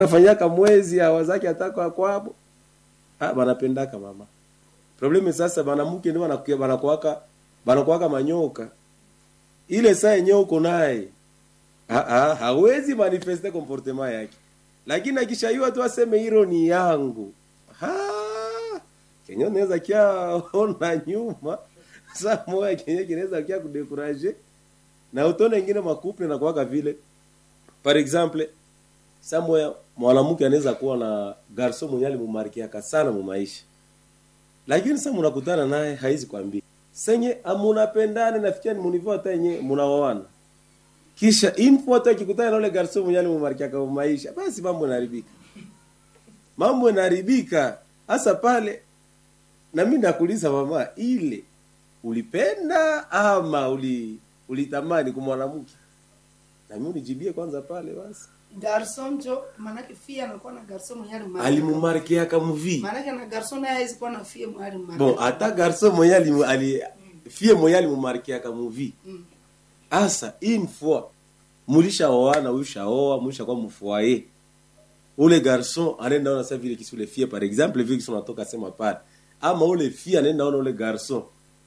nafanyaka mwezi awazaki ataka kwabo ah banapendaka mama problemu sasa banamuke ndio banakuwa banakuwaka banakuwaka manyoka ile saa yenyewe uko naye ah ah hawezi manifeste comportement yake lakini akishaiwa tu aseme hilo ni yangu ha kenye naweza kia ona nyuma saa moja kenye kinaweza kia kudekuraje na utone ingine makuple na kuwaka vile par exemple saa moja mwanamke anaweza kuwa na garso mwenye alimumarkiaka sana mu maisha lakini sasa mnakutana naye haizi kwambia senye amunapendane nafikia ni munivo hata yenye munaoana kisha info hata akikutana na ule garso mwenye alimumarkiaka mu maisha basi mambo yanaharibika mambo yanaharibika hasa pale na mimi nakuuliza mama ile ulipenda ama uli ulitamani kumwanamke na mimi unijibie kwanza pale basi garson jo manake fia anakuwa na garson mwenye alimarika. alimumarkiaka muvi manake na garson naye hawezi kuwa na fia mwenye alimarika. bon hata garso mwenye alimu- ali fie mwenye alimumarkiaka muvi Mm. asa une fois mulishaoana ulishaoa mulishakuwa mfoyer ule garson anaenda ona sa vile kisi ule fie par exemple vile kisi unatoka sema pale ama ule fie anaenda ona ule garson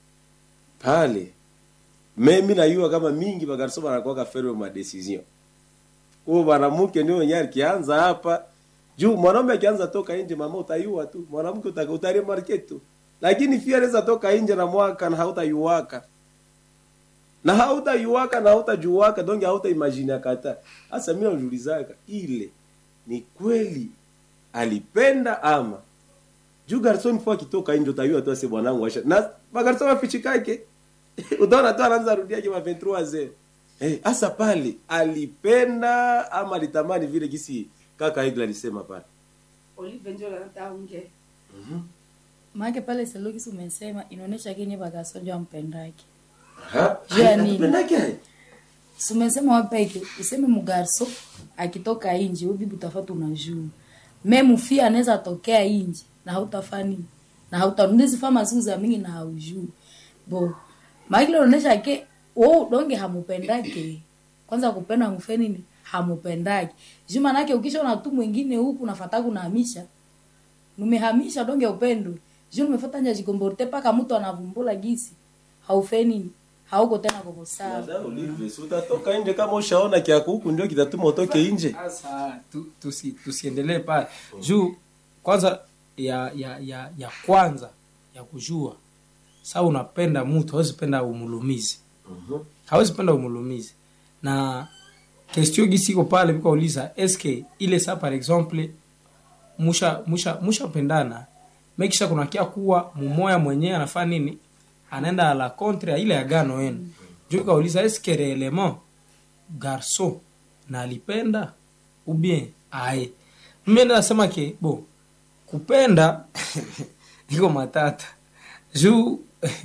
pale mimi najua kama mingi ba garson banakuwa ferme ma decision huo mwanamke ndio mwenye akianza hapa juu mwanaume akianza toka nje mama utayua tu mwanamke uta- utaremarke tu lakini fia anaweza toka nje na mwaka na hautayuwaka na hautayuwaka na hautajuwaka donge hautaimagine kata hasa mimi najiulizaka ile ni kweli alipenda ama juu garson fo akitoka nje utayua tu ase bwanangu asha na magarson wafichikake utaona tu anaanza rudiaje ma 23 ze eh hasa pale alipenda ama alitamani vile kisi kaka Igla alisema pale Olive njo anataka unge. maake pale selokisi umesema inaonyesha kini bakasonjwa mpendake Aha. Juu ya nini? Alipendake? Si umesema wapeke useme mugarso akitoka inji ubibi utafata unajua me mufia anaweza tokea inji na hautafa nini na hautarundizi fama siku za mingi na haujui bo maakile unaonyesha ke wo donge hamupendake kwanza kupenda mufe nini hamupendake juu manake ukishaona tu mwingine huku nafata kunahamisha numehamisha donge upendo juu numefata nja jikomborte paka mtu anavumbula gisi haufe nini hauko tena koko sawa Dada Olive, si utatoka nje kama ushaona kiako huku ndio kitatuma utoke nje sasa tu, tusi, tusiendelee pale juu kwanza ya ya ya ya kwanza ya kujua saa unapenda mtu hawezi penda umulumizi hawezi penda umulumizi na kestio gisiko pale vikauliza eske ile saa par exemple musha musha mushapendana mekisha kunakia kuwa mumoya mwenyewe anafaa nini anaenda a la contre ya ile agano yenu juu kauliza eske reellement garçon na alipenda ou bien aye mimi nasema ke bo kupenda iko matata juu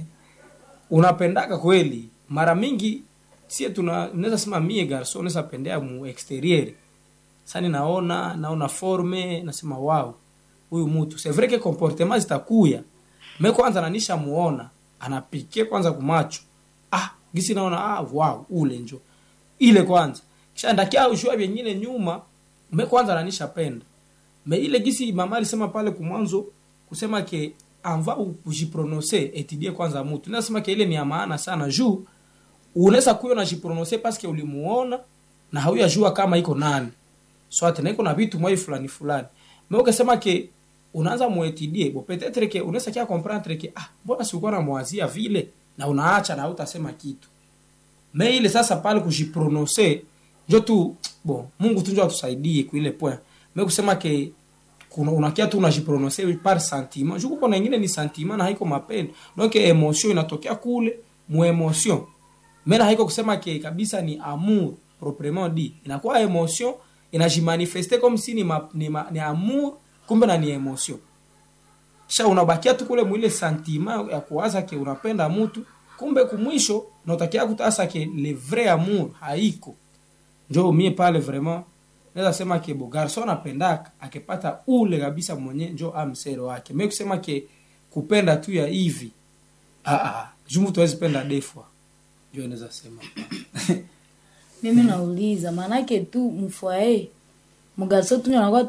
unapendaka kweli mara mingi sie tuna unaweza sema mie garso unaweza pendea mu exterieur sani naona naona forme nasema wow huyu mtu c'est vrai que comportement zitakuya me kwanza nanisha muona anapike kwanza kumacho ah gisi naona ah wow ule njo ile kwanza kisha ndakia ushua vingine nyuma me kwanza nanisha penda me ile gisi mama alisema pale kumwanzo kusema ke anva kujiprononce etudie kwanza mutu nasema ke ile ni ya maana sana juu unaweza kuyo na jiprononce paske ulimuona na hauyajua kama iko nani swate na iko na vitu mwai fulani fulani me ukasema ke unaanza muetidie bo petetre ke unaweza kia comprendre ke ah mbona sikuwa na mwazia vile na unaacha na hautasema kitu me ile sasa pale kujiprononce njo tu bon mungu tu njo atusaidie kuile point me kusema ke kuna unakia tu unajiprononce par sentiment juko kuna ingine ni sentiment na haiko mapendo donc emotion inatokea kule mu emotion me na haiko kusema ke kabisa ni amour proprement dit inakuwa emotion inajimanifeste comme si ni, ma, ni, ma, ni amour kumbe na ni emotion kisha unabakia tu kule mwile sentiment ya kuwaza ke unapenda mtu kumbe kumwisho nautakia kutasa ke le vrai amour haiko njo mie pale vraiment naweza sema ke bo garson anapendaka akipata ule kabisa mwenye njo amsero wake me kusema ke kupenda tu ya hivi ah, ah, juu mtu hawezi penda defwa njo naweza sema mimi nauliza maanake tu mfwae mugarso tunyo anakuwa